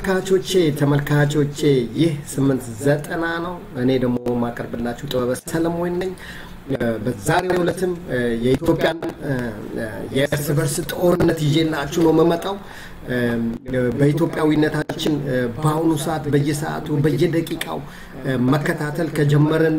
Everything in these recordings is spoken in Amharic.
ተመልካቾቼ ተመልካቾቼ ይህ ስምንት ዘጠና ነው። እኔ ደግሞ የማቀርብላችሁ ጥበበ ሰለሞን ነኝ። በዛሬው ዕለትም የኢትዮጵያን የእርስ በርስ ጦርነት ይዤላችሁ ነው የምመጣው። በኢትዮጵያዊነታችን በአሁኑ ሰዓት በየሰዓቱ በየደቂቃው መከታተል ከጀመርን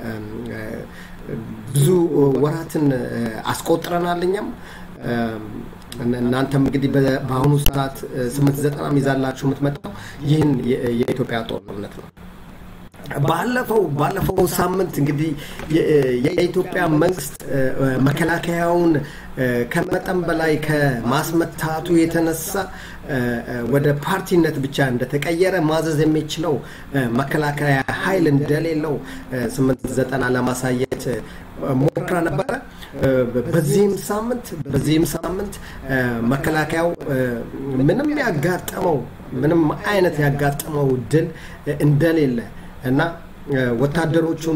ብዙ ወራትን አስቆጥረናል እኛም እናንተም እንግዲህ በአሁኑ ሰዓት ስምንት ዘጠና ይዛላችሁ የምትመጣው ይህን የኢትዮጵያ ጦርነት ነው። ባለፈው ባለፈው ሳምንት እንግዲህ የኢትዮጵያ መንግስት መከላከያውን ከመጠን በላይ ከማስመታቱ የተነሳ ወደ ፓርቲነት ብቻ እንደተቀየረ ማዘዝ የሚችለው መከላከያ ኃይል እንደሌለው ስምንት ዘጠና ለማሳየት ሞክራ ነበረ። በዚህም ሳምንት በዚህም ሳምንት መከላከያው ምንም ያጋጠመው ምንም አይነት ያጋጠመው ድል እንደሌለ እና ወታደሮቹን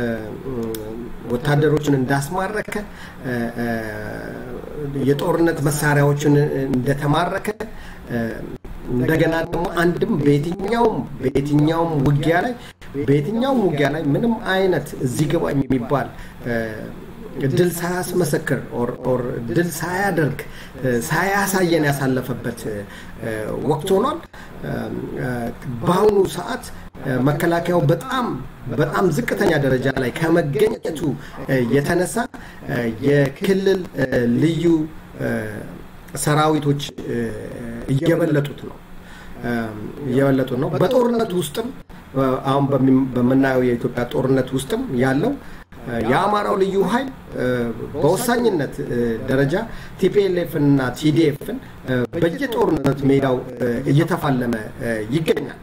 ወታደሮቹን እንዳስማረከ የጦርነት መሳሪያዎችን እንደተማረከ እንደገና ደግሞ አንድም በየትኛውም በየትኛውም ውጊያ ላይ በየትኛውም ውጊያ ላይ ምንም አይነት እዚህ ግባ የሚባል ድል ሳያስመሰክር ኦር ድል ሳያደርግ ሳያሳየን ያሳለፈበት ወቅት ሆኗል። በአሁኑ ሰዓት መከላከያው በጣም በጣም ዝቅተኛ ደረጃ ላይ ከመገኘቱ የተነሳ የክልል ልዩ ሰራዊቶች እየበለጡት ነው እየበለጡት ነው። በጦርነት ውስጥም አሁን በምናየው የኢትዮጵያ ጦርነት ውስጥም ያለው የአማራው ልዩ ኃይል በወሳኝነት ደረጃ ቲፒኤልኤፍን እና ቲዲኤፍን በየጦርነት ሜዳው እየተፋለመ ይገኛል።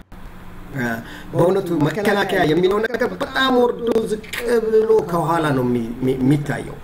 በእውነቱ መከላከያ የሚለው ነገር በጣም ወርዶ ዝቅ ብሎ ከኋላ ነው የሚታየው።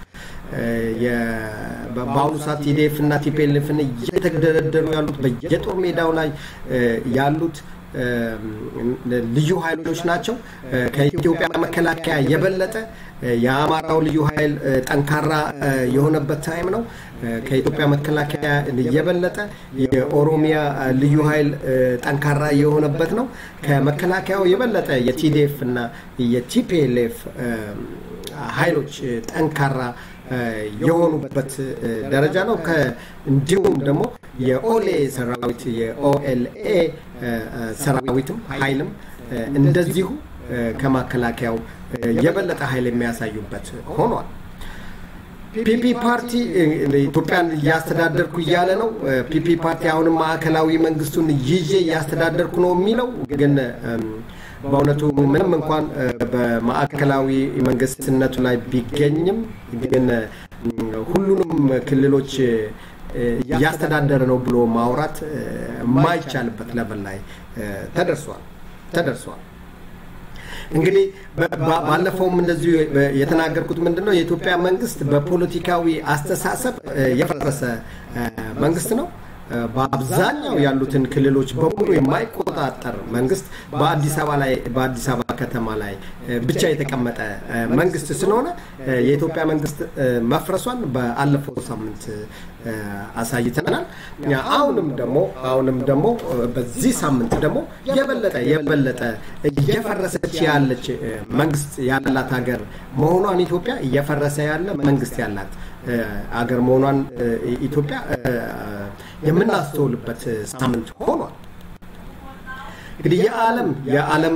በአሁኑ ሰዓት ቲዲኤፍ እና ቲፒኤልኤፍን እየተደረደሩ ያሉት በየጦር ሜዳው ላይ ያሉት ልዩ ኃይሎች ናቸው። ከኢትዮጵያ መከላከያ የበለጠ የአማራው ልዩ ኃይል ጠንካራ የሆነበት ታይም ነው። ከኢትዮጵያ መከላከያ የበለጠ የኦሮሚያ ልዩ ኃይል ጠንካራ የሆነበት ነው። ከመከላከያው የበለጠ የቲዲኤፍ እና የቲፒኤልኤፍ ኃይሎች ጠንካራ የሆኑበት ደረጃ ነው። እንዲሁም ደግሞ የኦሌ ሰራዊት የኦኤልኤ ሰራዊትም ኃይልም እንደዚሁ ከማከላከያው የበለጠ ኃይል የሚያሳዩበት ሆኗል። ፒፒ ፓርቲ ኢትዮጵያን እያስተዳደርኩ እያለ ነው። ፒፒ ፓርቲ አሁንም ማዕከላዊ መንግስቱን ይዤ እያስተዳደርኩ ነው የሚለው ግን በእውነቱ ምንም እንኳን በማዕከላዊ መንግስትነቱ ላይ ቢገኝም ግን ሁሉንም ክልሎች እያስተዳደረ ነው ብሎ ማውራት የማይቻልበት ለበል ላይ ተደርሷል ተደርሷል። እንግዲህ ባለፈውም እንደዚሁ የተናገርኩት ምንድን ነው የኢትዮጵያ መንግስት በፖለቲካዊ አስተሳሰብ የፈረሰ መንግስት ነው። በአብዛኛው ያሉትን ክልሎች በሙሉ የማይቆጣጠር መንግስት በአዲስ አበባ ላይ በአዲስ አበባ ከተማ ላይ ብቻ የተቀመጠ መንግስት ስለሆነ የኢትዮጵያ መንግስት መፍረሷን በአለፈው ሳምንት አሳይተናል። አሁንም ደግሞ አሁንም ደግሞ በዚህ ሳምንት ደግሞ የበለጠ የበለጠ እየፈረሰች ያለች መንግስት ያላት ሀገር መሆኗን ኢትዮጵያ እየፈረሰ ያለ መንግስት ያላት አገር መሆኗን ኢትዮጵያ የምናስተውልበት ሳምንት ሆኗል። እንግዲህ የዓለም የዓለም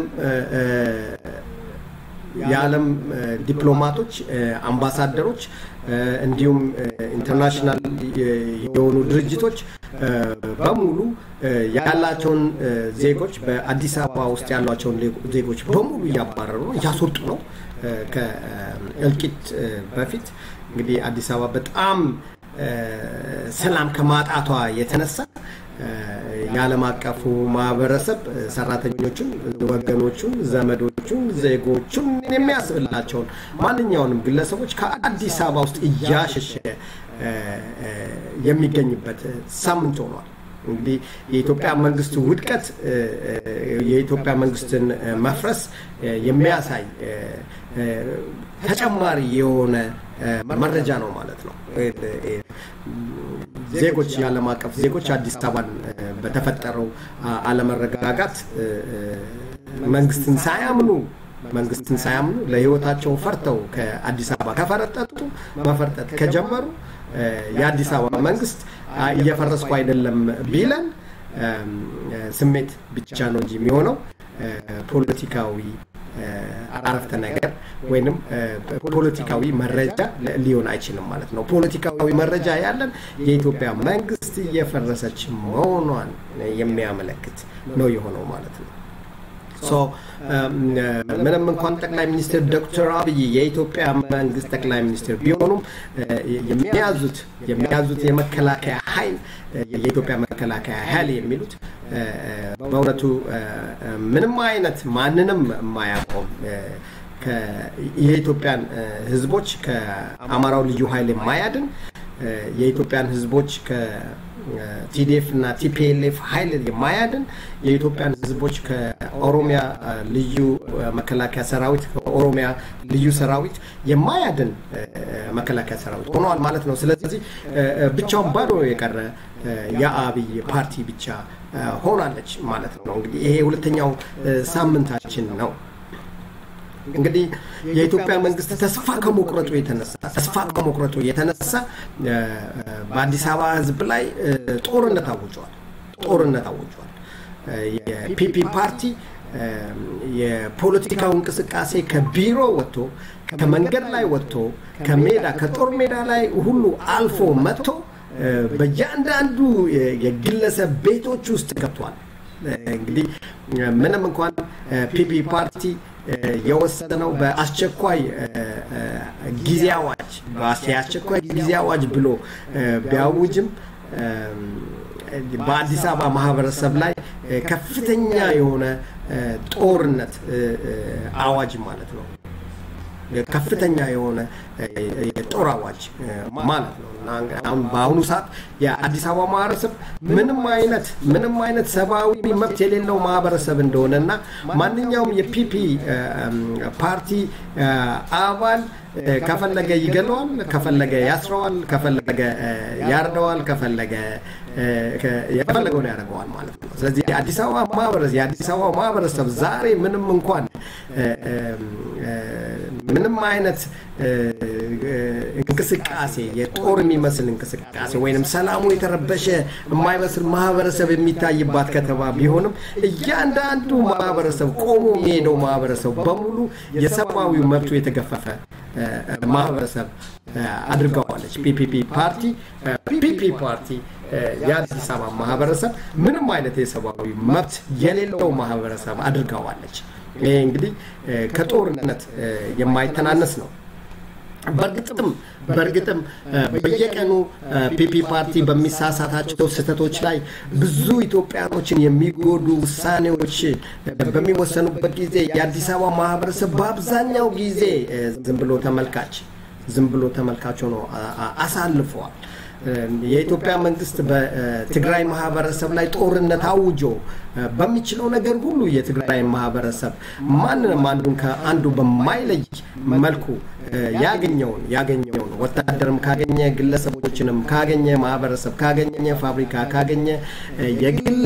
የዓለም ዲፕሎማቶች፣ አምባሳደሮች እንዲሁም ኢንተርናሽናል የሆኑ ድርጅቶች በሙሉ ያላቸውን ዜጎች በአዲስ አበባ ውስጥ ያሏቸውን ዜጎች በሙሉ እያባረሩ ነው፣ እያስወጡ ነው። ከእልቂት በፊት እንግዲህ አዲስ አበባ በጣም ሰላም ከማጣቷ የተነሳ የዓለም አቀፉ ማህበረሰብ ሰራተኞቹን፣ ወገኖቹን፣ ዘመዶቹን፣ ዜጎቹን የሚያስብላቸውን ማንኛውንም ግለሰቦች ከአዲስ አበባ ውስጥ እያሸሸ የሚገኝበት ሳምንት ሆኗል። እንግዲህ የኢትዮጵያ መንግስት ውድቀት የኢትዮጵያ መንግስትን መፍረስ የሚያሳይ ተጨማሪ የሆነ መረጃ ነው ማለት ነው። ዜጎች የዓለም አቀፍ ዜጎች አዲስ አበባን በተፈጠረው አለመረጋጋት መንግስትን ሳያምኑ መንግስትን ሳያምኑ ለህይወታቸው ፈርተው ከአዲስ አበባ ከፈረጠጡ መፈርጠጥ ከጀመሩ የአዲስ አበባ መንግስት እየፈረስኩ አይደለም ቢለን ስሜት ብቻ ነው እንጂ የሚሆነው ፖለቲካዊ አረፍተ ነገር ወይንም ፖለቲካዊ መረጃ ሊሆን አይችልም ማለት ነው። ፖለቲካዊ መረጃ ያለን የኢትዮጵያ መንግስት እየፈረሰች መሆኗን የሚያመለክት ነው የሆነው ማለት ነው። ምንም እንኳን ጠቅላይ ሚኒስትር ዶክተር አብይ የኢትዮጵያ መንግስት ጠቅላይ ሚኒስትር ቢሆኑም የሚያዙት የሚያዙት የመከላከያ ኃይል የኢትዮጵያ መከላከያ ኃይል የሚሉት በእውነቱ ምንም አይነት ማንንም የማያቆም የኢትዮጵያን ህዝቦች ከአማራው ልዩ ኃይል የማያድን የኢትዮጵያን ህዝቦች ከቲዲኤፍ እና ቲፒኤልኤፍ ኃይል የማያድን የኢትዮጵያን ህዝቦች ከኦሮሚያ ልዩ መከላከያ ሰራዊት ከኦሮሚያ ልዩ ሰራዊት የማያድን መከላከያ ሰራዊት ሆነዋል ማለት ነው። ስለዚህ ብቻውን ባዶ የቀረ የአብይ ፓርቲ ብቻ ሆናለች ማለት ነው። እንግዲህ ይሄ ሁለተኛው ሳምንታችን ነው። እንግዲህ የኢትዮጵያ መንግስት ተስፋ ከመቁረጡ የተነሳ ተስፋ ከመቁረጡ የተነሳ በአዲስ አበባ ህዝብ ላይ ጦርነት አውጇል። ጦርነት አውጇል። የፒፒ ፓርቲ የፖለቲካው እንቅስቃሴ ከቢሮ ወጥቶ ከመንገድ ላይ ወጥቶ ከሜዳ ከጦር ሜዳ ላይ ሁሉ አልፎ መጥቶ በእያንዳንዱ የግለሰብ ቤቶች ውስጥ ገብቷል። እንግዲህ ምንም እንኳን ፒፒ ፓርቲ የወሰነው በአስቸኳይ ጊዜ አዋጅ የአስቸኳይ ጊዜ አዋጅ ብሎ ቢያውጅም በአዲስ አበባ ማህበረሰብ ላይ ከፍተኛ የሆነ ጦርነት አዋጅ ማለት ነው። ከፍተኛ የሆነ የጦር አዋጅ ማለት ነው። አሁን በአሁኑ ሰዓት የአዲስ አበባ ማህበረሰብ ምንም አይነት ምንም አይነት ሰብአዊ መብት የሌለው ማህበረሰብ እንደሆነ እና ማንኛውም የፒፒ ፓርቲ አባል ከፈለገ ይገለዋል፣ ከፈለገ ያስረዋል፣ ከፈለገ ያርደዋል፣ ከፈለገ የፈለገውን ያደርገዋል ማለት ነው። ስለዚህ የአዲስ አበባ ማህበረሰብ የአዲስ አበባ ማህበረሰብ ዛሬ ምንም እንኳን ምንም አይነት እንቅስቃሴ የጦር የሚመስል እንቅስቃሴ ወይንም ሰላሙ የተረበሸ የማይመስል ማህበረሰብ የሚታይባት ከተማ ቢሆንም እያንዳንዱ ማህበረሰብ ቆሞ የሚሄደው ማህበረሰብ በሙሉ የሰብአዊ መብቱ የተገፈፈ ማህበረሰብ አድርገዋለች። ፒፒፒ ፓርቲ ፒፒ ፓርቲ የአዲስ አበባ ማህበረሰብ ምንም አይነት የሰብአዊ መብት የሌለው ማህበረሰብ አድርገዋለች። ይሄ እንግዲህ ከጦርነት የማይተናነስ ነው። በእርግጥም በእርግጥም በየቀኑ ፒፒ ፓርቲ በሚሳሳታቸው ስህተቶች ላይ ብዙ ኢትዮጵያኖችን የሚጎዱ ውሳኔዎች በሚወሰኑበት ጊዜ የአዲስ አበባ ማህበረሰብ በአብዛኛው ጊዜ ዝም ብሎ ተመልካች ዝም ብሎ ተመልካች ሆኖ አሳልፈዋል። የኢትዮጵያ መንግስት በትግራይ ማህበረሰብ ላይ ጦርነት አውጆ በሚችለው ነገር ሁሉ የትግራይ ማህበረሰብ ማንንም አንዱን ከአንዱ በማይለይ መልኩ ያገኘውን ያገኘውን ወታደርም ካገኘ ግለሰቦችንም ካገኘ ማህበረሰብ ካገኘ ፋብሪካ ካገኘ የግል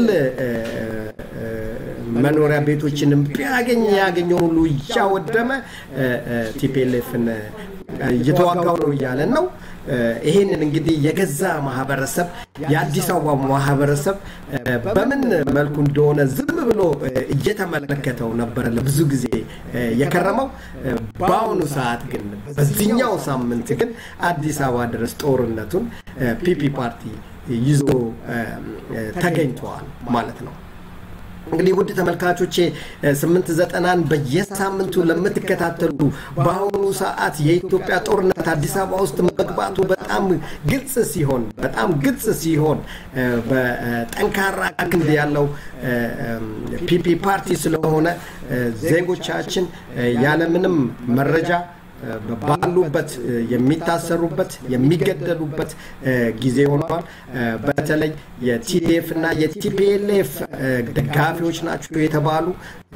መኖሪያ ቤቶችንም ቢያገኝ ያገኘውን ሁሉ እያወደመ ቲፒኤልኤፍን እየተዋጋው ነው እያለን ነው። ይሄንን እንግዲህ የገዛ ማህበረሰብ የአዲስ አበባ ማህበረሰብ በምን መልኩ እንደሆነ ዝም ብሎ እየተመለከተው ነበረ ለብዙ ጊዜ የከረመው። በአሁኑ ሰዓት ግን በዚህኛው ሳምንት ግን አዲስ አበባ ድረስ ጦርነቱን ፒፒ ፓርቲ ይዞ ተገኝተዋል ማለት ነው። እንግዲህ ውድ ተመልካቾቼ ስምንት ዘጠናን በየሳምንቱ ለምትከታተሉ በአሁኑ ሰዓት የኢትዮጵያ ጦርነት አዲስ አበባ ውስጥ መግባቱ በጣም ግልጽ ሲሆን በጣም ግልጽ ሲሆን በጠንካራ ክንድ ያለው ፒፒ ፓርቲ ስለሆነ ዜጎቻችን ያለምንም መረጃ ባሉበት የሚታሰሩበት የሚገደሉበት ጊዜ ሆኗል። በተለይ የቲዲኤፍ እና የቲፒኤልኤፍ ደጋፊዎች ናቸው የተባሉ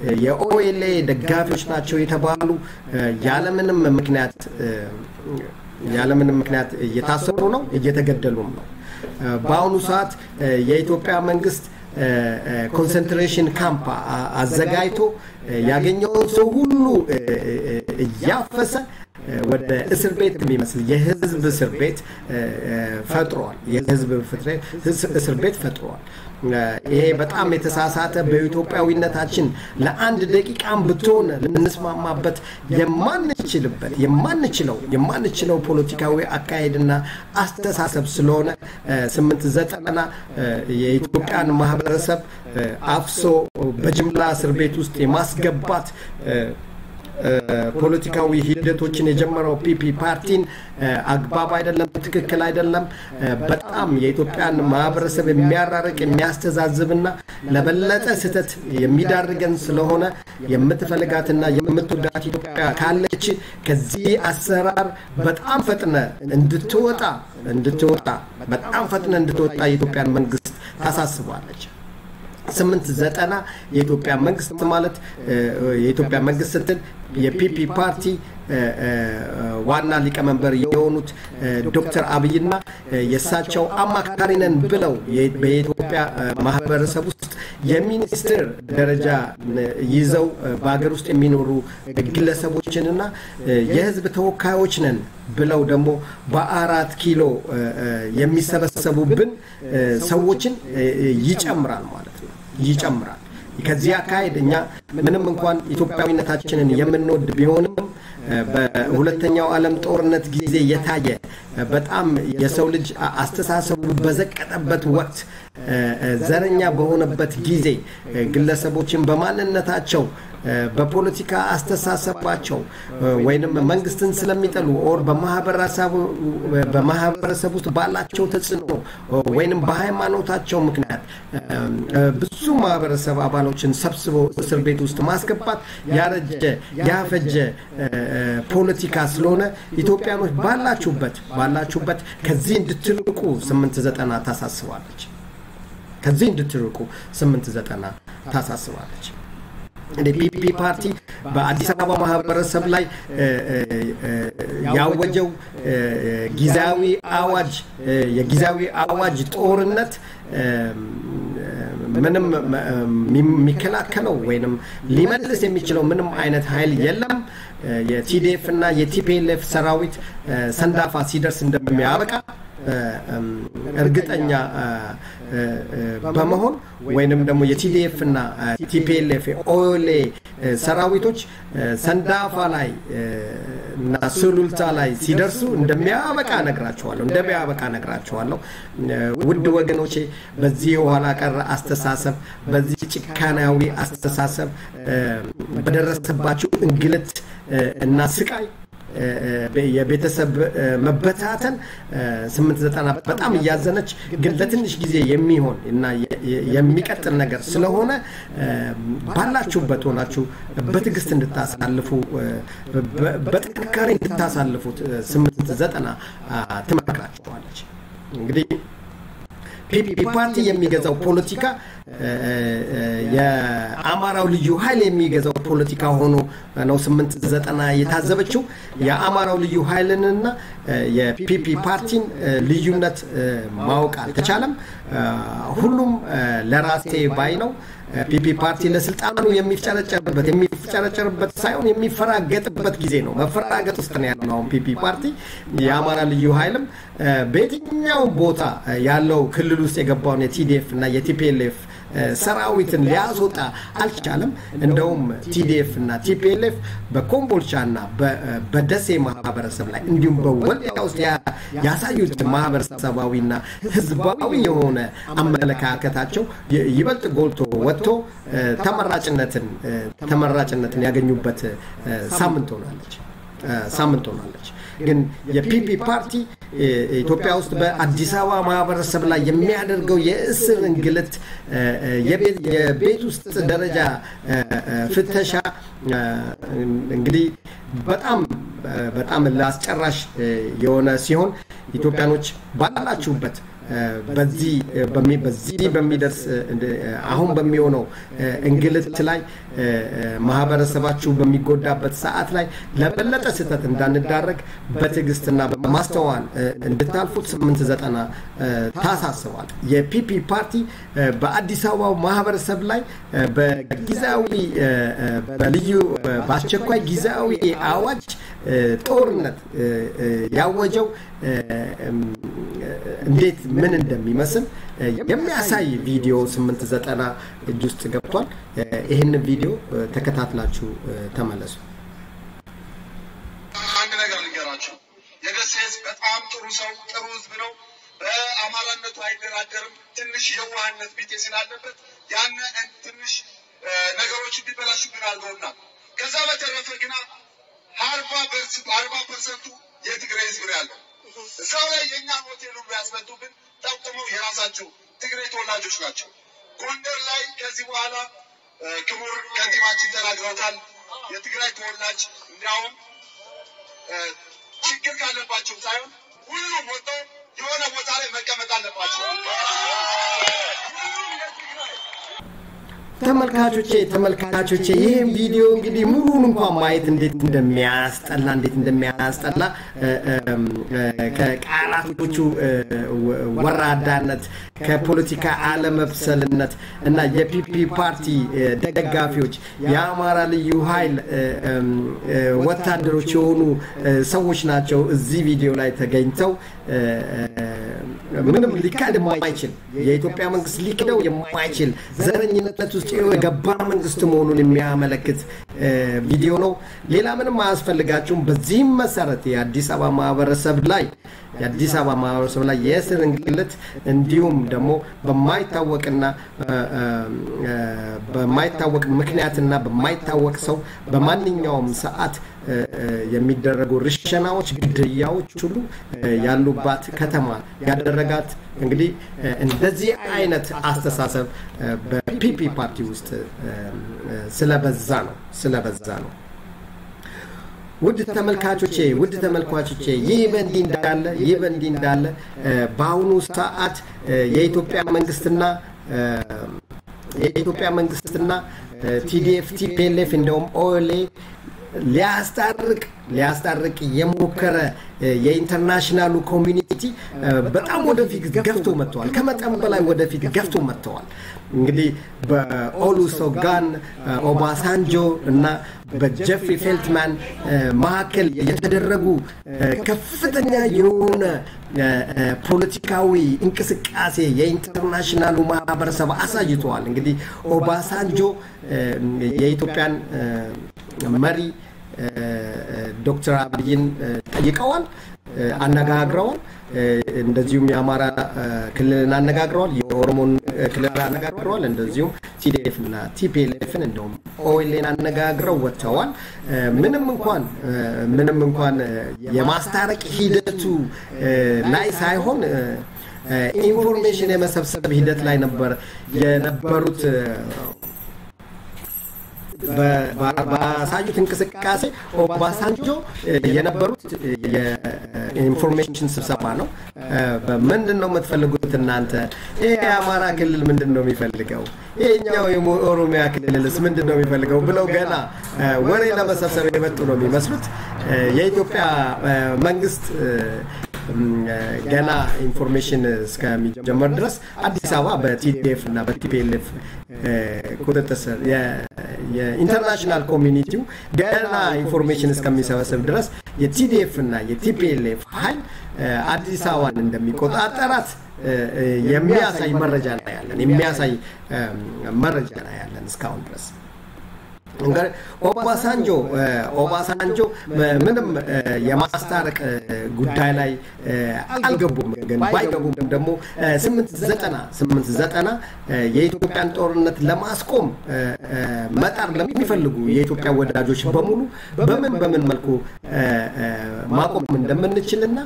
የኦኤልኤ ደጋፊዎች ናቸው የተባሉ ያለምንም ምክንያት ያለምንም ምክንያት እየታሰሩ ነው፣ እየተገደሉም ነው። በአሁኑ ሰዓት የኢትዮጵያ መንግስት ኮንሰንትሬሽን ካምፕ አዘጋጅቶ ያገኘውን ሰው ሁሉ እያፈሰ ወደ እስር ቤት የሚመስል የህዝብ እስር ቤት ፈጥሯል። የህዝብ እስር ቤት ፈጥሯል። ይሄ በጣም የተሳሳተ በኢትዮጵያዊነታችን ለአንድ ደቂቃም ብትሆን ልንስማማበት የማንችልበት የማንችለው የማንችለው ፖለቲካዊ አካሄድና አስተሳሰብ ስለሆነ ስምንት ዘጠና የኢትዮጵያን ማህበረሰብ አፍሶ በጅምላ እስር ቤት ውስጥ የማስገባት ፖለቲካዊ ሂደቶችን የጀመረው ፒፒ ፓርቲን አግባብ አይደለም፣ ትክክል አይደለም። በጣም የኢትዮጵያን ማህበረሰብ የሚያራርቅ የሚያስተዛዝብና ለበለጠ ስህተት የሚዳርገን ስለሆነ የምትፈልጋትና የምትወዳት ኢትዮጵያ ካለች ከዚህ አሰራር በጣም ፈጥነ እንድትወጣ እንድትወጣ በጣም ፈጥነ እንድትወጣ የኢትዮጵያን መንግስት ታሳስባለች። ስምንት ዘጠና የኢትዮጵያ መንግስት ማለት የኢትዮጵያ መንግስት ስትል የፒፒ ፓርቲ ዋና ሊቀመንበር የሆኑት ዶክተር አብይና የእሳቸው አማካሪ ነን ብለው በኢትዮጵያ ማህበረሰብ ውስጥ የሚኒስትር ደረጃ ይዘው በሀገር ውስጥ የሚኖሩ ግለሰቦችንና የህዝብ ተወካዮች ነን ብለው ደግሞ በአራት ኪሎ የሚሰበሰቡብን ሰዎችን ይጨምራል ማለት ነው ይጨምራል። ከዚህ አካሄድ እኛ ምንም እንኳን ኢትዮጵያዊነታችንን የምንወድ ቢሆንም በሁለተኛው ዓለም ጦርነት ጊዜ የታየ በጣም የሰው ልጅ አስተሳሰቡ በዘቀጠበት ወቅት ዘረኛ በሆነበት ጊዜ ግለሰቦችን በማንነታቸው በፖለቲካ አስተሳሰባቸው ወይንም መንግስትን ስለሚጠሉ ኦር በማህበረሰብ ውስጥ ባላቸው ተጽዕኖ ወይንም በሃይማኖታቸው ምክንያት ብዙ ማህበረሰብ አባሎችን ሰብስበው እስር ቤት ውስጥ ማስገባት ያረጀ ያፈጀ ፖለቲካ ስለሆነ ኢትዮጵያኖች ባላችሁበት ባላችሁበት ከዚህ እንድትርቁ ስምንት ዘጠና ታሳስባለች። ከዚህ እንድትርቁ ስምንት ዘጠና ታሳስባለች። ፒፒ ፓርቲ በአዲስ አበባ ማህበረሰብ ላይ ያወጀው ጊዜያዊ አዋጅ የጊዜያዊ አዋጅ ጦርነት ምንም የሚከላከለው ወይንም ሊመልስ የሚችለው ምንም አይነት ኃይል የለም። የቲዲኤፍ እና የቲፒኤልኤፍ ሰራዊት ሰንዳፋ ሲደርስ እንደሚያበቃ እርግጠኛ በመሆን ወይንም ደግሞ የቲዲኤፍ እና ቲፒኤልኤፍ ኦሌ ሰራዊቶች ሰንዳፋ ላይ እና ሱሉልታ ላይ ሲደርሱ እንደሚያበቃ ነግራቸዋለሁ እንደሚያበቃ ነግራቸዋለሁ። ውድ ወገኖቼ በዚህ የኋላ ቀር አስተሳሰብ በዚህ ጭካናዊ አስተሳሰብ በደረሰባቸው እንግልት እና ስቃይ የቤተሰብ መበታተን ስምንት ዘጠና በጣም እያዘነች ግን ለትንሽ ጊዜ የሚሆን እና የሚቀጥል ነገር ስለሆነ ባላችሁበት ሆናችሁ በትዕግስት እንድታሳልፉ በጥንካሬ እንድታሳልፉት ስምንት ዘጠና ትመክራችኋለች። እንግዲህ ፒፒ ፓርቲ የሚገዛው ፖለቲካ የአማራው ልዩ ኃይል የሚገዛው ፖለቲካ ሆኖ ነው ስምንት ዘጠና የታዘበችው። የአማራው ልዩ ኃይልንና የፒፒ ፓርቲን ልዩነት ማወቅ አልተቻለም። ሁሉም ለራሴ ባይ ነው። ፒፒ ፓርቲ ለስልጣኑ የሚፍጨረጨርበት የሚፍጨረጨርበት ሳይሆን የሚፈራገጥበት ጊዜ ነው። መፈራገጥ ውስጥ ነው ያለው አሁን ፒፒ ፓርቲ። የአማራ ልዩ ኃይልም በየትኛው ቦታ ያለው ክልል ውስጥ የገባውን የቲዲኤፍ እና የቲፒኤልኤፍ ሰራዊትን ሊያስወጣ አልቻለም። እንደውም ቲዲኤፍ እና ቲፒኤልኤፍ በኮምቦልቻ እና በደሴ ማህበረሰብ ላይ እንዲሁም በወልዲያ ውስጥ ያሳዩት ማህበረሰባዊና ህዝባዊ የሆነ አመለካከታቸው ይበልጥ ጎልቶ ወጥቶ ተመራጭነትን ተመራጭነትን ያገኙበት ሳምንት ሆናለች ሳምንት ሆናለች። ግን የፒፒ ፓርቲ ኢትዮጵያ ውስጥ በአዲስ አበባ ማህበረሰብ ላይ የሚያደርገው የእስር እንግልት፣ የቤት ውስጥ ደረጃ ፍተሻ እንግዲህ በጣም በጣም ለአስጨራሽ የሆነ ሲሆን ኢትዮጵያኖች ባላችሁበት በዚህ በዚህ በሚደርስ አሁን በሚሆነው እንግልት ላይ ማህበረሰባችሁ በሚጎዳበት ሰዓት ላይ ለበለጠ ስህተት እንዳንዳረግ በትዕግስትና በማስተዋል እንድታልፉት ስምንት ዘጠና ታሳስባል። የፒፒ ፓርቲ በአዲስ አበባው ማህበረሰብ ላይ በጊዜያዊ በልዩ በአስቸኳይ ጊዜያዊ አዋጅ ጦርነት ያወጀው እንዴት ምን እንደሚመስል የሚያሳይ ቪዲዮ ስምንት ዘጠና እጅ ውስጥ ገብቷል። ይህንን ቪዲዮ ተከታትላችሁ ተመለሱ። አንድ ነገር ልንገራችሁ። የደሴ ህዝብ በጣም ጥሩ ሰው፣ ጥሩ ህዝብ ነው። በአማራነቱ አይደራደርም። ትንሽ የዋህነት ቢጤ ስላለበት ያን ትንሽ ነገሮች እንዲበላሹብን አድርገውናል። ከዛ በተረፈ ግና አርባ ፐርሰንቱ የትግራይ ህዝብ ነው ያለው። እዛው ላይ የእኛን ሆቴል ሁሉ ያስመጡብን ጠቁመው የራሳቸው ትግራይ ተወላጆች ናቸው። ጎንደር ላይ ከዚህ በኋላ ክቡር ከንቲባችን ተናግረውታል። የትግራይ ተወላጅ እንዲያውም ችግር ካለባቸው ሳይሆን ሁሉም ወጥተው የሆነ ቦታ ላይ መቀመጥ አለባቸው። ሁሉም የትግራይ ተመልካቾቼ ተመልካቾቼ ይህም ቪዲዮ እንግዲህ ሙሉን እንኳን ማየት እንዴት እንደሚያስጠላ እንዴት እንደሚያስጠላ ከቃላቶቹ ወራዳነት ከፖለቲካ አለመብሰልነት እና የፒፒ ፓርቲ ደጋፊዎች የአማራ ልዩ ኃይል ወታደሮች የሆኑ ሰዎች ናቸው እዚህ ቪዲዮ ላይ ተገኝተው ምንም ሊካድ የማይችል የኢትዮጵያ መንግስት ሊክደው የማይችል ዘረኝነት ውስጥ የገባ መንግስት መሆኑን የሚያመለክት ቪዲዮ ነው። ሌላ ምንም አያስፈልጋችሁም። በዚህም መሰረት የአዲስ አበባ ማህበረሰብ ላይ የአዲስ አበባ ማህበረሰብ ላይ የእስር እንግልት እንዲሁም ደግሞ በማይታወቅና በማይታወቅ ምክንያትና በማይታወቅ ሰው በማንኛውም ሰዓት የሚደረጉ ርሸናዎች፣ ግድያዎች ሁሉ ያሉባት ከተማ ያደረጋት እንግዲህ እንደዚህ አይነት አስተሳሰብ በፒፒ ፓርቲ ውስጥ ስለበዛ ነው ስለበዛ ነው። ውድ ተመልካቾቼ ውድ ተመልካቾቼ ይህ በእንዲህ እንዳለ ይህ በእንዲህ እንዳለ በአሁኑ ሰዓት የኢትዮጵያ መንግስትና የኢትዮጵያ መንግስትና ቲዲኤፍ ቲፒኤልኤፍ እንደውም ኦኤልኤ ሊያስታርቅ ሊያስታርቅ የሞከረ የኢንተርናሽናሉ ኮሚኒቲ በጣም ወደፊት ገፍቶ መጥተዋል። ከመጠን በላይ ወደፊት ገፍቶ መጥተዋል። እንግዲህ በኦሉሶጋን ኦባሳንጆ እና በጀፍሪ ፌልትማን መካከል የተደረጉ ከፍተኛ የሆነ ፖለቲካዊ እንቅስቃሴ የኢንተርናሽናሉ ማህበረሰብ አሳይተዋል። እንግዲህ ኦባሳንጆ የኢትዮጵያን መሪ ዶክተር አብይን ጠይቀዋል፣ አነጋግረዋል። እንደዚሁም የአማራ ክልልን አነጋግረዋል፣ የኦሮሞን ክልል አነጋግረዋል። እንደዚሁም ቲዲኤፍ እና ቲፒኤልኤፍን እንደውም ኦኤልኤን አነጋግረው ወጥተዋል። ምንም እንኳን ምንም እንኳን የማስታረቅ ሂደቱ ላይ ሳይሆን ኢንፎርሜሽን የመሰብሰብ ሂደት ላይ ነበር የነበሩት ባሳዩት እንቅስቃሴ ኦባሳንጆ የነበሩት የኢንፎርሜሽን ስብሰባ ነው። ምንድን ነው የምትፈልጉት እናንተ? ይሄ የአማራ ክልል ምንድን ነው የሚፈልገው? ይሄኛው የኦሮሚያ ክልልስ ምንድን ነው የሚፈልገው? ብለው ገና ወሬ ለመሰብሰብ የመጡ ነው የሚመስሉት። የኢትዮጵያ መንግስት ገና ኢንፎርሜሽን እስከሚጀመር ድረስ አዲስ አበባ በቲዲኤፍ እና በቲፒኤልኤፍ ቁጥጥር ስር የኢንተርናሽናል ኮሚኒቲው ገና ኢንፎርሜሽን እስከሚሰበስብ ድረስ የቲዲኤፍ እና የቲፒኤልኤፍ ኃይል አዲስ አበባን እንደሚቆጣጠራት የሚያሳይ መረጃ ላይ ያለን የሚያሳይ መረጃ ላይ ያለን እስካሁን ድረስ እንግዲህ ኦባሳንጆ ኦባሳንጆ ምንም የማስታረቅ ጉዳይ ላይ አልገቡም። ግን ባይገቡም ደግሞ ስምንት ዘጠና ስምንት ዘጠና የኢትዮጵያን ጦርነት ለማስቆም መጣር ለሚፈልጉ የኢትዮጵያ ወዳጆች በሙሉ በምን በምን መልኩ ማቆም እንደምንችልና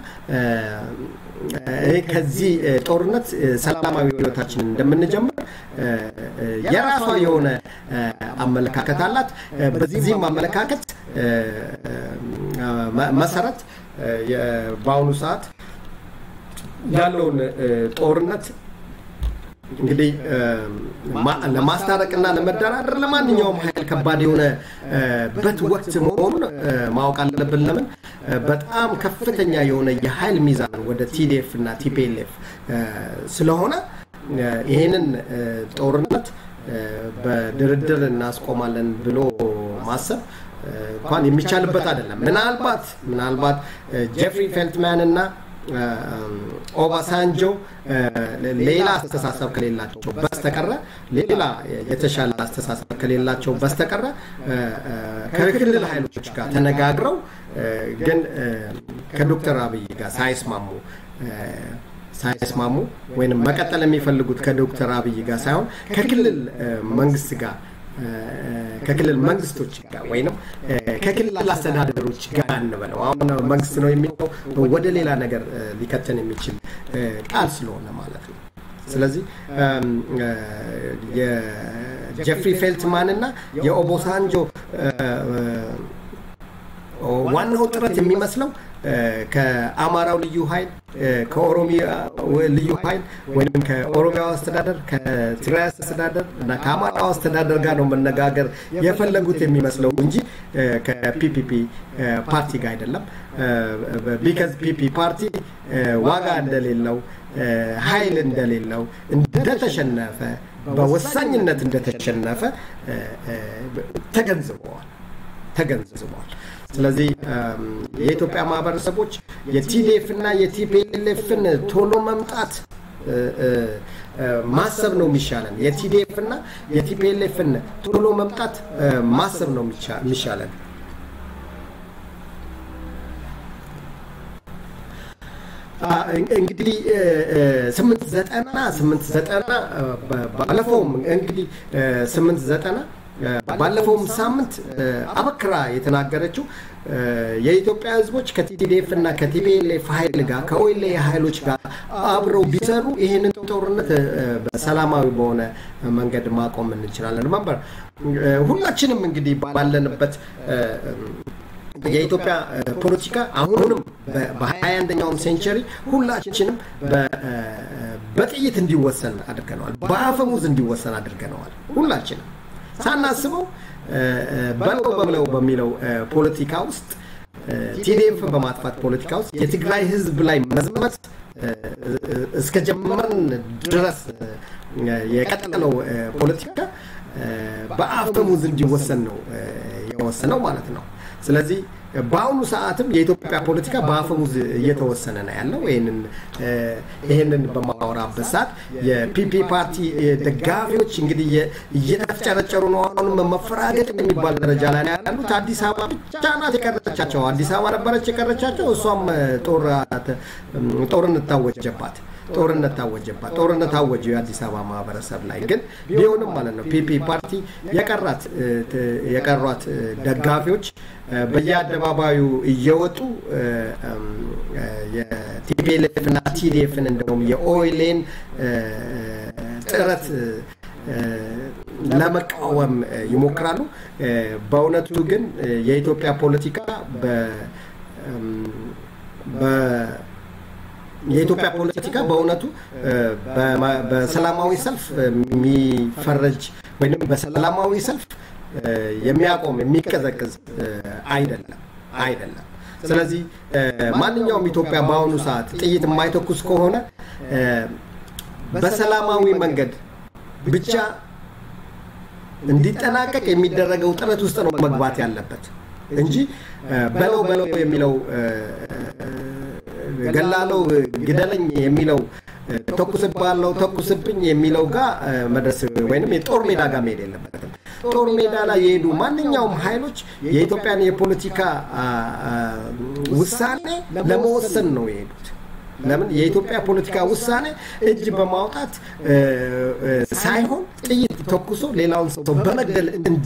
ከዚህ ጦርነት ሰላማዊ ህይወታችንን እንደምንጀምር የራሷ የሆነ አመለካከት አላት። በዚህም አመለካከት መሰረት በአሁኑ ሰዓት ያለውን ጦርነት እንግዲህ ለማስታረቅና ለመደራደር ለማንኛውም ኃይል ከባድ የሆነበት ወቅት መሆኑን ማወቅ አለብን። ለምን በጣም ከፍተኛ የሆነ የኃይል ሚዛን ወደ ቲዲኤፍ እና ቲፒኤልኤፍ ስለሆነ ይህንን ጦርነት በድርድር እናስቆማለን ብሎ ማሰብ እንኳን የሚቻልበት አይደለም። ምናልባት ምናልባት ጄፍሪ ፌልትማን እና ኦባሳንጆ ሌላ አስተሳሰብ ከሌላቸው በስተቀረ ሌላ የተሻለ አስተሳሰብ ከሌላቸው በስተቀረ ከክልል ኃይሎች ጋር ተነጋግረው ግን ከዶክተር አብይ ጋር ሳይስማሙ ሳይስማሙ ወይም መቀጠል የሚፈልጉት ከዶክተር አብይ ጋር ሳይሆን ከክልል መንግስት ጋር ከክልል መንግስቶች ጋር ወይም ከክልል አስተዳደሮች ጋር እንበለው። አሁን መንግስት ነው የሚለው ወደ ሌላ ነገር ሊከተን የሚችል ቃል ስለሆነ ማለት ነው። ስለዚህ የጀፍሪ ፌልትማን እና የኦቦሳንጆ ዋናው ጥረት የሚመስለው ከአማራው ልዩ ኃይል ከኦሮሚያ ልዩ ኃይል ወይም ከኦሮሚያው አስተዳደር ከትግራይ አስተዳደር እና ከአማራው አስተዳደር ጋር ነው መነጋገር የፈለጉት የሚመስለው እንጂ ከፒፒፒ ፓርቲ ጋር አይደለም። ቢከዝ ፒፒ ፓርቲ ዋጋ እንደሌለው ኃይል እንደሌለው እንደተሸነፈ በወሳኝነት እንደተሸነፈ ተገንዝበዋል ተገንዝበዋል። ስለዚህ የኢትዮጵያ ማህበረሰቦች የቲዲኤፍ እና የቲፒኤልኤፍን ቶሎ መምጣት ማሰብ ነው የሚሻለን። የቲዲኤፍ እና የቲፒኤልኤፍን ቶሎ መምጣት ማሰብ ነው የሚሻለን። እንግዲህ ስምንት ዘጠና ስምንት ዘጠና ባለፈውም እንግዲህ ስምንት ዘጠና ባለፈውም ሳምንት አበክራ የተናገረችው የኢትዮጵያ ሕዝቦች ከቲዲኤፍ እና ከቲፒኤልኤፍ ኃይል ጋር ከኦኤልኤ ኃይሎች ጋር አብረው ቢሰሩ ይህንን ጦርነት በሰላማዊ በሆነ መንገድ ማቆም እንችላለን። ሪመምበር ሁላችንም እንግዲህ ባለንበት የኢትዮጵያ ፖለቲካ አሁንም በሀያ አንደኛውም ሴንቸሪ ሁላችንም በጥይት እንዲወሰን አድርገነዋል። በአፈሙዝ እንዲወሰን አድርገነዋል። ሁላችንም ሳናስበው በለው በለው በሚለው ፖለቲካ ውስጥ ቲዲኤፍ በማጥፋት ፖለቲካ ውስጥ የትግራይ ህዝብ ላይ መዝመት እስከ ጀመርን ድረስ የቀጠለው ፖለቲካ በአፈሙዝ እንዲወሰን ነው የወሰነው ማለት ነው። ስለዚህ በአሁኑ ሰዓትም የኢትዮጵያ ፖለቲካ በአፈሙዝ እየተወሰነ ነው ያለው። ይህንን በማወራበት ሰዓት የፒፒ ፓርቲ ደጋፊዎች እንግዲህ እየተፍጨረጨሩ ነው። አሁንም መፈራገጥ የሚባል ደረጃ ላይ ነው ያሉት። አዲስ አበባ ብቻ ናት የቀረቻቸው። አዲስ አበባ ነበረች የቀረቻቸው። እሷም ጦርነት ታወጀባት ጦርነት ታወጀባት። ጦርነት ታወጀው የአዲስ አበባ ማህበረሰብ ላይ ግን ቢሆንም ማለት ነው ፒፒ ፓርቲ የቀራት የቀሯት ደጋፊዎች በየአደባባዩ እየወጡ የቲፒኤልኤፍ እና ቲዲኤፍን እንደውም የኦይሌን ጥረት ለመቃወም ይሞክራሉ። በእውነቱ ግን የኢትዮጵያ ፖለቲካ የኢትዮጵያ ፖለቲካ በእውነቱ በሰላማዊ ሰልፍ የሚፈረጅ ወይም በሰላማዊ ሰልፍ የሚያቆም የሚቀዘቅዝ አይደለም አይደለም። ስለዚህ ማንኛውም ኢትዮጵያ በአሁኑ ሰዓት ጥይት የማይተኩስ ከሆነ በሰላማዊ መንገድ ብቻ እንዲጠናቀቅ የሚደረገው ጥረት ውስጥ ነው መግባት ያለበት እንጂ በለው በለው የሚለው ገላለው ግደለኝ የሚለው ተኩስባለው ተኩስብኝ የሚለው ጋር መድረስ ወይም የጦር ሜዳ ጋር መሄድ የለበትም። ጦር ሜዳ ላይ የሄዱ ማንኛውም ኃይሎች የኢትዮጵያን የፖለቲካ ውሳኔ ለመወሰን ነው የሄዱት። ለምን የኢትዮጵያ ፖለቲካ ውሳኔ እጅ በማውጣት ሳይሆን ጥይት ተኩሶ ሌላውን ሰው በመግደል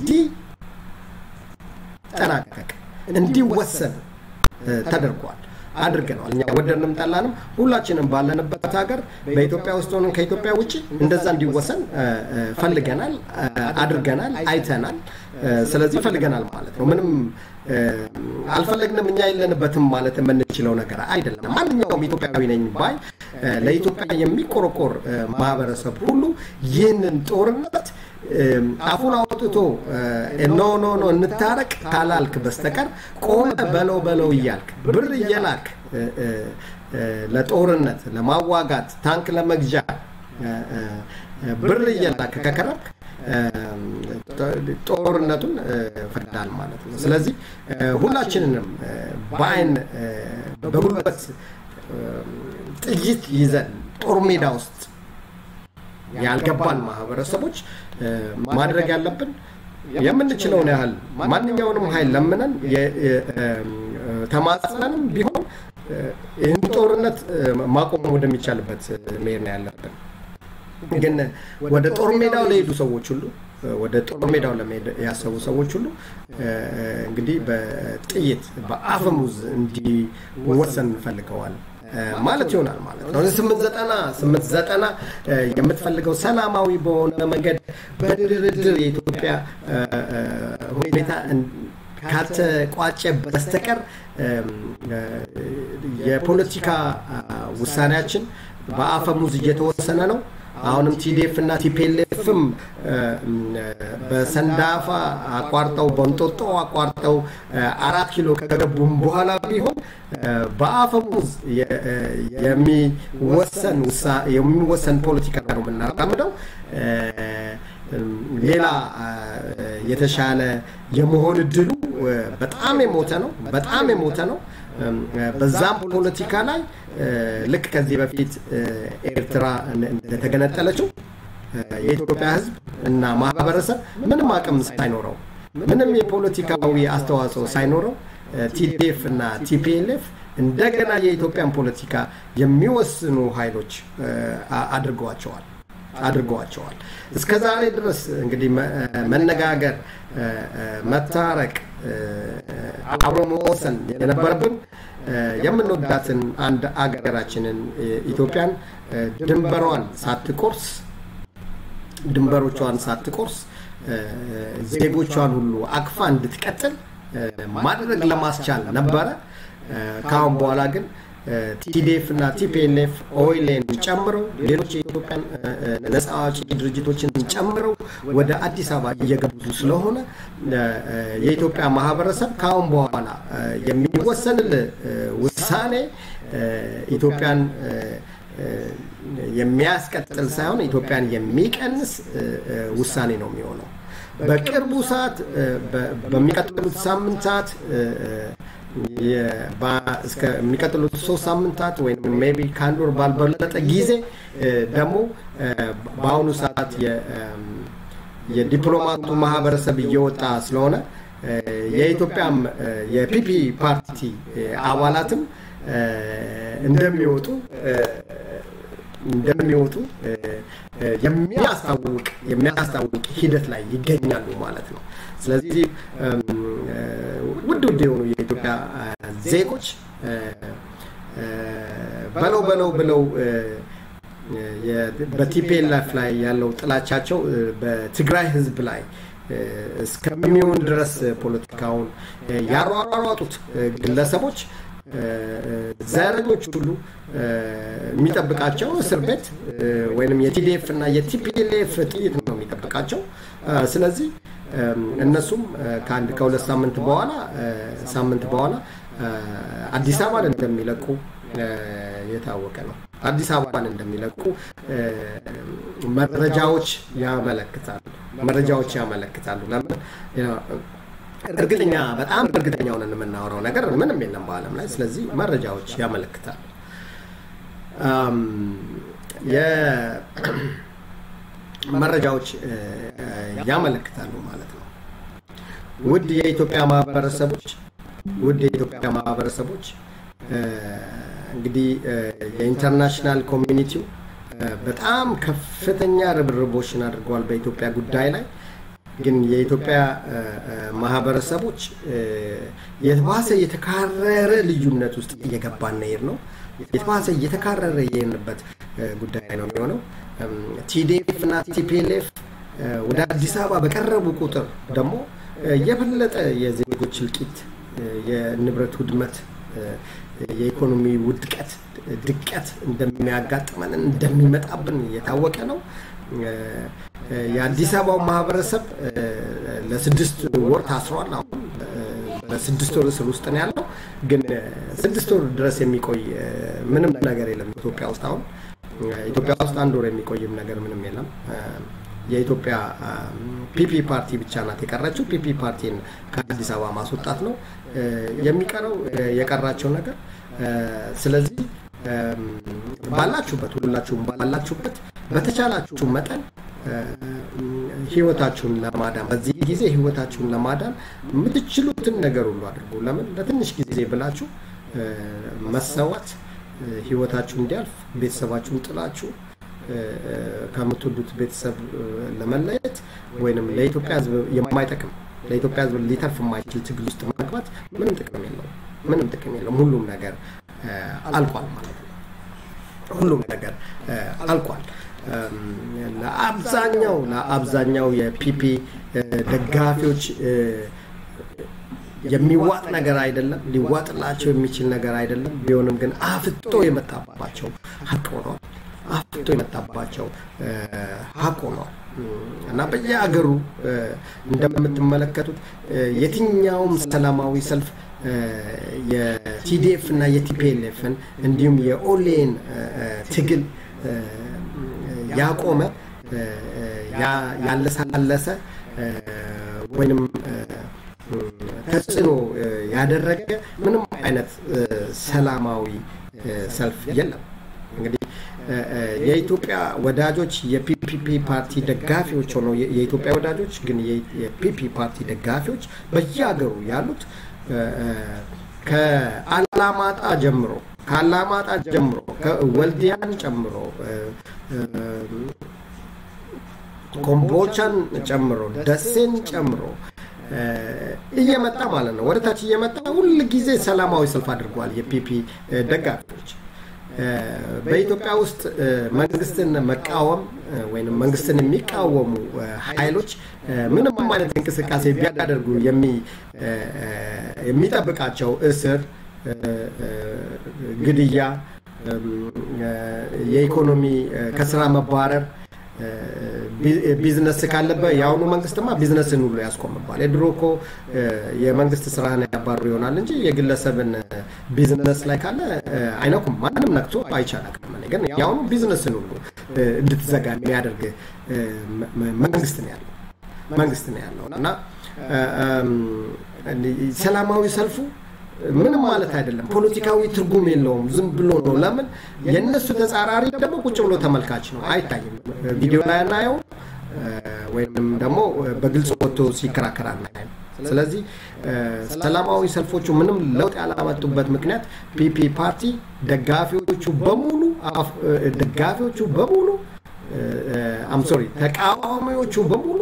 እንዲጠናቀቅ እንዲወሰን ተደርጓል አድርገነዋል። እኛ ወደድንም ጠላንም ሁላችንም ባለንበት ሀገር በኢትዮጵያ ውስጥ ሆነን ከኢትዮጵያ ውጭ እንደዛ እንዲወሰን ፈልገናል፣ አድርገናል፣ አይተናል። ስለዚህ ፈልገናል ማለት ነው። ምንም አልፈለግንም እኛ የለንበትም ማለት የምንችለው ነገር አይደለም። ማንኛውም ኢትዮጵያዊ ነኝ ባይ ለኢትዮጵያ የሚቆረቆር ማህበረሰብ ሁሉ ይህንን ጦርነት አፉን አውጥቶ ኖ ኖ ኖ እንታረቅ ካላልክ በስተቀር ቆመ በለው በለው እያልክ ብር እየላክ ለጦርነት ለማዋጋት ታንክ ለመግዣ ብር እየላክ ከከረምክ ጦርነቱን ፈቅዳል ማለት ነው። ስለዚህ ሁላችንንም በአይን በጉልበት ጥይት ይዘን ጦር ሜዳ ውስጥ ያልገባን ማህበረሰቦች ማድረግ ያለብን የምንችለውን ያህል ማንኛውንም ኃይል ለምነን ተማጽነንም ቢሆን ይህን ጦርነት ማቆም ወደሚቻልበት መሄድ ነው ያለብን። ግን ወደ ጦር ሜዳው ለሄዱ ሰዎች ሁሉ ወደ ጦር ሜዳው ለመሄድ ያሰቡ ሰዎች ሁሉ እንግዲህ በጥይት በአፈሙዝ እንዲወሰን እንፈልገዋል ማለት ይሆናል ማለት ነው። ስምንት ዘጠና ስምንት ዘጠና የምትፈልገው ሰላማዊ በሆነ መንገድ በድርድር የኢትዮጵያ ሁኔታ ካልተቋጨ በስተቀር የፖለቲካ ውሳኔያችን በአፈሙዝ እየተወሰነ ነው። አሁንም ቲዲኤፍ እና ቲፔልኤፍም በሰንዳፋ አቋርጠው በንጦጦ አቋርጠው አራት ኪሎ ከገቡም በኋላ ቢሆን በአፈሙዝ የሚወሰን የሚወሰን ፖለቲካ ነው የምናራምደው። ሌላ የተሻለ የመሆን እድሉ በጣም የሞተ ነው። በጣም የሞተ ነው። በዛም ፖለቲካ ላይ ልክ ከዚህ በፊት ኤርትራ እንደተገነጠለችው የኢትዮጵያ ሕዝብ እና ማህበረሰብ ምንም አቅም ሳይኖረው ምንም የፖለቲካዊ አስተዋጽኦ ሳይኖረው ቲዲኤፍ እና ቲፒኤልኤፍ እንደገና የኢትዮጵያን ፖለቲካ የሚወስኑ ኃይሎች አድርገዋቸዋል አድርገዋቸዋል። እስከ ዛሬ ድረስ እንግዲህ መነጋገር፣ መታረቅ፣ አብሮ መወሰን የነበረብን የምንወዳትን አንድ አገራችንን ኢትዮጵያን ድንበሯን ሳትቆርስ ድንበሮቿን ሳትቆርስ ዜጎቿን ሁሉ አቅፋ እንድትቀጥል ማድረግ ለማስቻል ነበረ። ከአሁን በኋላ ግን ቲዲኤፍ እና ቲፒኤልኤፍ ኦይሌን ጨምረው ሌሎች የኢትዮጵያን ነፃ አውጪ ድርጅቶችን ጨምረው ወደ አዲስ አበባ እየገቡ ስለሆነ የኢትዮጵያ ማህበረሰብ ከአሁን በኋላ የሚወሰንል ውሳኔ ኢትዮጵያን የሚያስቀጥል ሳይሆን ኢትዮጵያን የሚቀንስ ውሳኔ ነው የሚሆነው። በቅርቡ ሰዓት በሚቀጥሉት ሳምንታት እስከሚቀጥሉት ሶስት ሳምንታት ወይም ሜይ ቢ ከአንድ ወር ባልበለጠ ጊዜ ደግሞ በአሁኑ ሰዓት የዲፕሎማቱ ማህበረሰብ እየወጣ ስለሆነ የኢትዮጵያም የፒፒ ፓርቲ አባላትም እንደሚወጡ እንደሚወጡ የሚያስታውቅ የሚያስታውቅ ሂደት ላይ ይገኛሉ ማለት ነው። ስለዚህ ውድ ውድ የሆኑ የኢትዮጵያ ዜጎች በለው በለው ብለው በቲፒኤልኤፍ ላይ ያለው ጥላቻቸው በትግራይ ሕዝብ ላይ እስከሚሆን ድረስ ፖለቲካውን ያሯሯጡት ግለሰቦች ዘረኞች ሁሉ የሚጠብቃቸው እስር ቤት ወይም የቲዲኤፍ እና የቲፒኤልኤፍ ጥይት ነው የሚጠብቃቸው። ስለዚህ እነሱም ከአንድ ከሁለት ሳምንት በኋላ ሳምንት በኋላ አዲስ አበባን እንደሚለቁ የታወቀ ነው። አዲስ አበባን እንደሚለቁ መረጃዎች ያመለክታሉ። መረጃዎች ያመለክታሉ። ለምን እርግጠኛ በጣም እርግጠኛ ሆነን የምናወራው ነገር ምንም የለም በዓለም ላይ። ስለዚህ መረጃዎች ያመለክታሉ። መረጃዎች ያመለክታሉ ማለት ነው። ውድ የኢትዮጵያ ማህበረሰቦች ውድ የኢትዮጵያ ማህበረሰቦች እንግዲህ የኢንተርናሽናል ኮሚኒቲው በጣም ከፍተኛ ርብርቦችን አድርገዋል በኢትዮጵያ ጉዳይ ላይ። ግን የኢትዮጵያ ማህበረሰቦች የተባሰ የተካረረ ልዩነት ውስጥ እየገባን ነው ነው የተባሰ እየተካረረ የሄድንበት ጉዳይ ነው የሚሆነው። ቲዲኤፍ እና ቲፒኤልኤፍ ወደ አዲስ አበባ በቀረቡ ቁጥር ደግሞ የበለጠ የዜጎች እልቂት የንብረት ውድመት፣ የኢኮኖሚ ውድቀት፣ ድቀት እንደሚያጋጥመን እንደሚመጣብን የታወቀ ነው። የአዲስ አበባው ማህበረሰብ ለስድስት ወር ታስሯል። አሁን በስድስት ወር እስር ውስጥ ነው ያለው። ግን ስድስት ወር ድረስ የሚቆይ ምንም ነገር የለም ኢትዮጵያ ውስጥ አሁን ኢትዮጵያ ውስጥ አንድ ወር የሚቆይም ነገር ምንም የለም። የኢትዮጵያ ፒፒ ፓርቲ ብቻ ናት የቀረችው። ፒፒ ፓርቲን ከአዲስ አበባ ማስወጣት ነው የሚቀረው የቀራቸው ነገር። ስለዚህ ባላችሁበት ሁላችሁም ባላችሁበት በተቻላችሁ መጠን ህይወታችሁን ለማዳን በዚህ ጊዜ ህይወታችሁን ለማዳን የምትችሉትን ነገር ሁሉ አድርጉ። ለምን ለትንሽ ጊዜ ብላችሁ መሰዋት ህይወታችሁ እንዲያልፍ ቤተሰባችሁን ጥላችሁ ከምትወዱት ቤተሰብ ለመለየት ወይንም ለኢትዮጵያ ህዝብ የማይጠቅም ለኢትዮጵያ ህዝብ ሊተርፍ የማይችል ትግል ውስጥ መግባት ምንም ጥቅም የለውም። ምንም ጥቅም የለውም። ሁሉም ነገር አልቋል ማለት ነው። ሁሉም ነገር አልቋል። ለአብዛኛው ለአብዛኛው የፒፒ ደጋፊዎች የሚዋጥ ነገር አይደለም፣ ሊዋጥላቸው የሚችል ነገር አይደለም። ቢሆንም ግን አፍጦ የመጣባቸው ሀቅ ሆኗል። አፍጦ የመጣባቸው ሀቅ ሆኗል እና በየሀገሩ እንደምትመለከቱት የትኛውም ሰላማዊ ሰልፍ የቲዲኤፍ እና የቲፒኤልኤፍን እንዲሁም የኦሌን ትግል ያቆመ ያለሳለሰ ወይንም ተጽዕኖ ያደረገ ምንም አይነት ሰላማዊ ሰልፍ የለም። እንግዲህ የኢትዮጵያ ወዳጆች የፒፒፒ ፓርቲ ደጋፊዎች ሆነው የኢትዮጵያ ወዳጆች ግን የፒፒ ፓርቲ ደጋፊዎች በየሀገሩ ያሉት ከአላማጣ ጀምሮ ከአላማጣ ጀምሮ ከወልዲያን ጨምሮ ኮምቦቻን ጨምሮ ደሴን ጨምሮ እየመጣ ማለት ነው። ወደ ታች እየመጣ ሁል ጊዜ ሰላማዊ ሰልፍ አድርጓል። የፒፒ ደጋፊዎች በኢትዮጵያ ውስጥ መንግስትን መቃወም ወይም መንግስትን የሚቃወሙ ኃይሎች ምንም አይነት እንቅስቃሴ ቢያደርጉ የሚጠብቃቸው እስር፣ ግድያ፣ የኢኮኖሚ ከስራ መባረር ቢዝነስ ካለበት የአሁኑ መንግስትማ ቢዝነስን ሁሉ ያስቆምባል። የድሮ እኮ የመንግስት ስራን ያባሩ ይሆናል እንጂ የግለሰብን ቢዝነስ ላይ ካለ አይነኩም። ማንም ነክቶ አይቻላቅም። ግን የአሁኑ ቢዝነስን ሁሉ እንድትዘጋ የሚያደርግ መንግስት ነው ያለው መንግስት ነው ያለው እና ሰላማዊ ሰልፉ ምንም ማለት አይደለም። ፖለቲካዊ ትርጉም የለውም። ዝም ብሎ ነው። ለምን የእነሱ ተጻራሪ ደግሞ ቁጭ ብሎ ተመልካች ነው፣ አይታይም። ቪዲዮ ላይ አናየው ወይም ደግሞ በግልጽ ወጥቶ ሲከራከር አናየም። ስለዚህ ሰላማዊ ሰልፎቹ ምንም ለውጥ ያላመጡበት ምክንያት ፒፒ ፓርቲ ደጋፊዎቹ በሙሉ ደጋፊዎቹ በሙሉ አምሶሪ ተቃዋሚዎቹ በሙሉ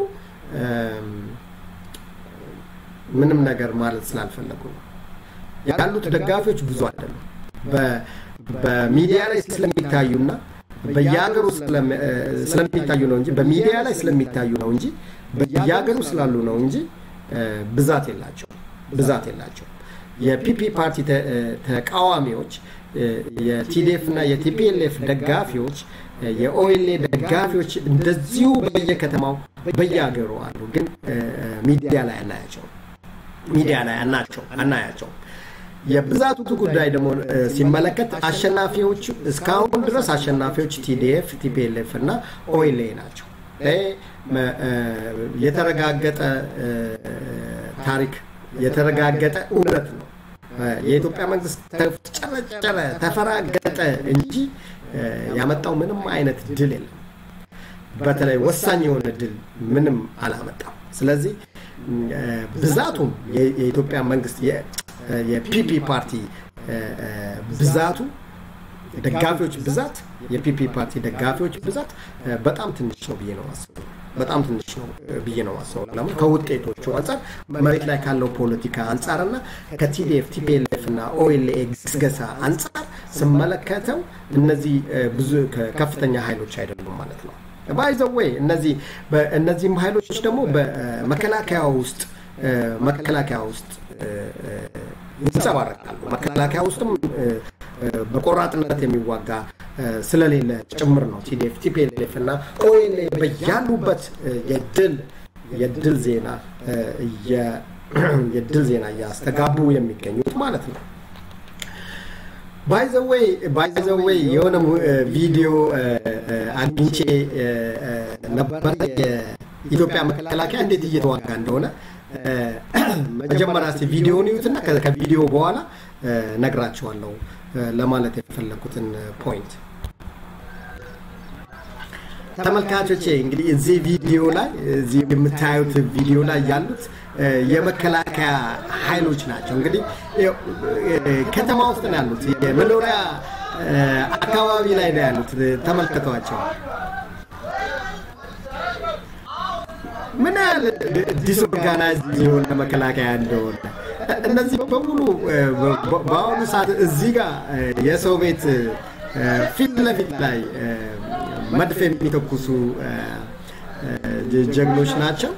ምንም ነገር ማለት ስላልፈለጉ ነው። ያሉት ደጋፊዎች ብዙ አይደሉም። በሚዲያ ላይ ስለሚታዩና በየሀገሩ ስለሚታዩ ነው እንጂ በሚዲያ ላይ ስለሚታዩ ነው እንጂ በየሀገሩ ስላሉ ነው እንጂ ብዛት የላቸው ብዛት የላቸው። የፒፒ ፓርቲ ተቃዋሚዎች፣ የቲዲኤፍ እና የቲፒኤልኤፍ ደጋፊዎች፣ የኦኤልኤ ደጋፊዎች እንደዚሁ በየከተማው በየሀገሩ አሉ። ግን ሚዲያ ላይ አናያቸው ሚዲያ ላይ አናቸው አናያቸው። የብዛቱ ጉዳይ ደግሞ ሲመለከት አሸናፊዎቹ እስካሁን ድረስ አሸናፊዎች ቲዲኤፍ፣ ቲፒኤልኤፍ እና ኦኤልኤ ናቸው። የተረጋገጠ ታሪክ የተረጋገጠ እውነት ነው። የኢትዮጵያ መንግስት ተጨረጨረ፣ ተፈራገጠ እንጂ ያመጣው ምንም አይነት ድል የለም። በተለይ ወሳኝ የሆነ ድል ምንም አላመጣም። ስለዚህ ብዛቱም የኢትዮጵያ መንግስት የፒፒ ፓርቲ ብዛቱ ደጋፊዎች ብዛት የፒፒ ፓርቲ ደጋፊዎች ብዛት በጣም ትንሽ ነው ብዬ ነው ማስበው። በጣም ትንሽ ነው ብዬ ነው ማስበው። ለምን ከውጤቶቹ አንጻር መሬት ላይ ካለው ፖለቲካ አንጻርና ከቲዲኤፍ ቲፒኤልኤፍ እና ኦኤልኤ ግስገሳ አንጻር ስመለከተው እነዚህ ብዙ ከፍተኛ ኃይሎች አይደሉም ማለት ነው። ባይዘወይ እነዚህ እነዚህም ኃይሎች ደግሞ በመከላከያ ውስጥ መከላከያ ውስጥ ይንጸባረቃሉ። መከላከያ ውስጥም በቆራጥነት የሚዋጋ ስለሌለ ጭምር ነው ቲዲኤፍ፣ ቲፒኤልኤፍ እና ኦኤልኤ በያሉበት የድል የድል ዜና የድል ዜና እያስተጋቡ የሚገኙት ማለት ነው። ባይዘወይ ባይዘወይ የሆነ ቪዲዮ አግኝቼ ነበረ የኢትዮጵያ መከላከያ እንዴት እየተዋጋ እንደሆነ መጀመሪያ እስኪ ቪዲዮውን ይዩትና ከቪዲዮ በኋላ ነግራችኋለሁ ለማለት የፈለኩትን ፖይንት። ተመልካቾቼ እንግዲህ እዚህ ቪዲዮ ላይ እዚህ የምታዩት ቪዲዮ ላይ ያሉት የመከላከያ ኃይሎች ናቸው። እንግዲህ ከተማ ውስጥ ነው ያሉት፣ የመኖሪያ አካባቢ ላይ ነው ያሉት። ተመልከቷቸው ምን ያህል ዲስኦርጋናይዝድ የሆነ መከላከያ እንደሆነ። እነዚህ በሙሉ በአሁኑ ሰዓት እዚህ ጋር የሰው ቤት ፊት ለፊት ላይ መድፍ የሚተኩሱ ጀግኖች ናቸው።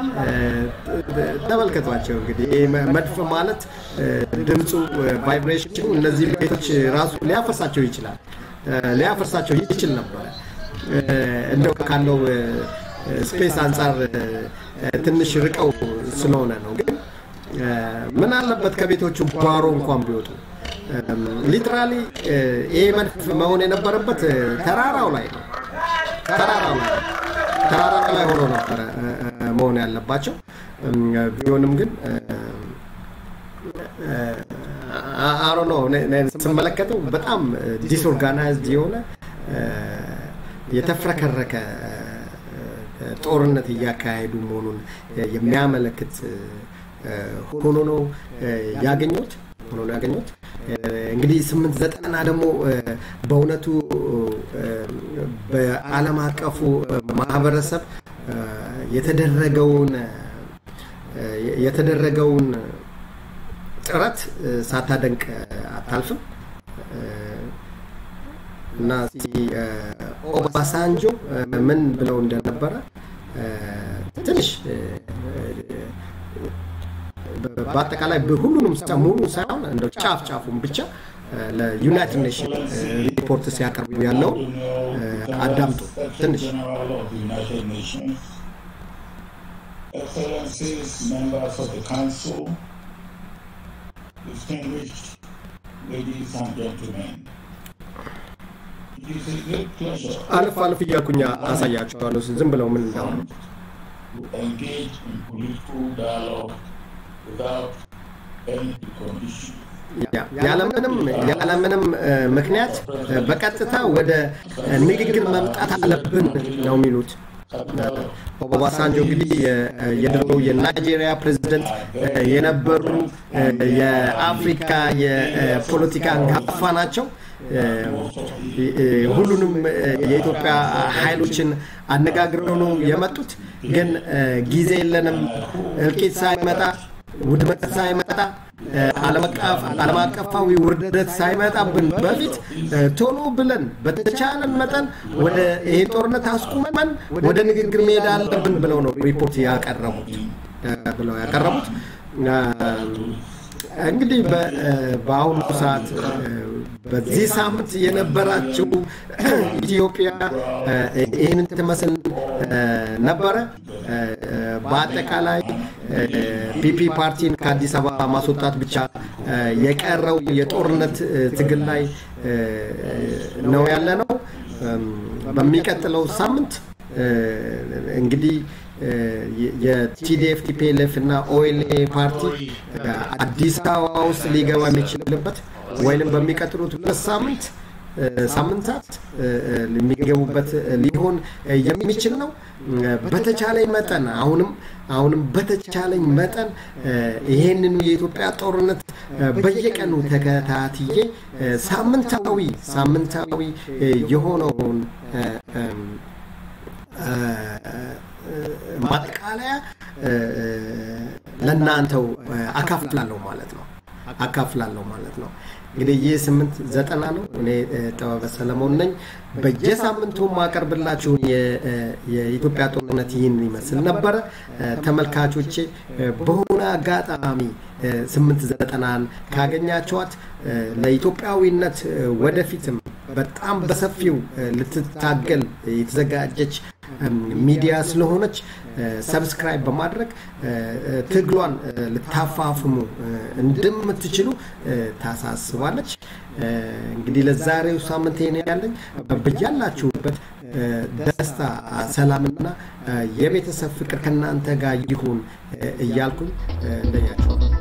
ተመልከቷቸው እንግዲህ መድፍ ማለት ድምፁ ቫይብሬሽኑ እነዚህ ቤቶች ራሱ ሊያፈርሳቸው ይችላል ሊያፈርሳቸው ይችል ነበረ እንደው ካለው ስፔስ አንጻር ትንሽ ርቀው ስለሆነ ነው። ግን ምን አለበት ከቤቶቹ ጓሮ እንኳን ቢወጡ። ሊትራሊ ይሄ መድፍ መሆን የነበረበት ተራራው ላይ ነው። ተራራው ላይ ተራራ ላይ ሆኖ ነበረ መሆን ያለባቸው። ቢሆንም ግን አሮ ነው ስመለከተው በጣም ዲስኦርጋናይዝድ የሆነ የተፍረከረከ ጦርነት እያካሄዱ መሆኑን የሚያመለክት ሆኖ ነው ያገኙት ሆኖ ነው ያገኙት። እንግዲህ ስምንት ዘጠና ደግሞ በእውነቱ በዓለም አቀፉ ማህበረሰብ የተደረገውን የተደረገውን ጥረት ሳታደንቅ አታልፍም እና ኦባሳንጆ ምን ብለው እንደነበረ ትንሽ በአጠቃላይ ሁሉንም ሙሉ ሳይሆን እንደው ጫፍ ጫፉን ብቻ ለዩናይትድ ኔሽን ሪፖርት ሲያቀርቡ ያለውን አዳምጡ ትንሽ Excellencies, members of the Council, distinguished ladies and gentlemen, it is a great pleasure አልፍ አልፍ እያልኩኛ አሳያቸዋለሁ ዝም ብለው ምን እንዳሆኑ to engage in political dialogue without any precondition. ያለምንም ያለምንም ምክንያት በቀጥታ ወደ ንግግር መምጣት አለብን ነው የሚሉት። ኦባሳንጆ እንግዲህ የድሮ የናይጄሪያ ፕሬዚደንት የነበሩ የአፍሪካ የፖለቲካ አንጋፋ ናቸው። ሁሉንም የኢትዮጵያ ኃይሎችን አነጋግረው ነው የመጡት። ግን ጊዜ የለንም፣ እልቂት ሳይመጣ ውድመት ሳይመጣ ዓለም አቀፋዊ ውርደት ሳይመጣብን በፊት ቶሎ ብለን በተቻለን መጠን ወደ ይሄ ጦርነት አስቁመን ወደ ንግግር መሄድ አለብን ብለው ነው ሪፖርት ያቀረቡት ብለው ያቀረቡት። እንግዲህ በአሁኑ ሰዓት በዚህ ሳምንት የነበራችው ኢትዮጵያ ይህንን ትመስል ነበረ። በአጠቃላይ ፒፒ ፓርቲን ከአዲስ አበባ ማስወጣት ብቻ የቀረው የጦርነት ትግል ላይ ነው ያለ ነው። በሚቀጥለው ሳምንት እንግዲህ የቲዲኤፍ ቲፒኤልኤፍ እና ኦኤልኤ ፓርቲ አዲስ አበባ ውስጥ ሊገባ የሚችልበት ወይንም በሚቀጥሉት ሁለት ሳምንት ሳምንታት የሚገቡበት ሊሆን የሚችል ነው። በተቻለኝ መጠን አሁንም አሁንም በተቻለኝ መጠን ይሄንን የኢትዮጵያ ጦርነት በየቀኑ ተከታትዬ ሳምንታዊ ሳምንታዊ የሆነውን ማጠቃለያ ለእናንተው አካፍላለሁ ማለት ነው። አካፍላለሁ ማለት ነው። እንግዲህ ይህ ስምንት ዘጠና ነው። እኔ ጥበበ ሰለሞን ነኝ። በየሳምንቱ ማቀርብላችሁን የኢትዮጵያ ጦርነት ይህን ይመስል ነበረ። ተመልካቾቼ በሆነ አጋጣሚ ስምንት ዘጠናን ካገኛቸዋት ለኢትዮጵያዊነት ወደፊትም በጣም በሰፊው ልትታገል የተዘጋጀች ሚዲያ ስለሆነች ሰብስክራይብ በማድረግ ትግሏን ልታፋፍሙ እንደምትችሉ ታሳስባለች። እንግዲህ ለዛሬው ሳምንት ይሄን ያለኝ በያላችሁበት ደስታ፣ ሰላምና የቤተሰብ ፍቅር ከእናንተ ጋር ይሁን እያልኩኝ እንደያቸው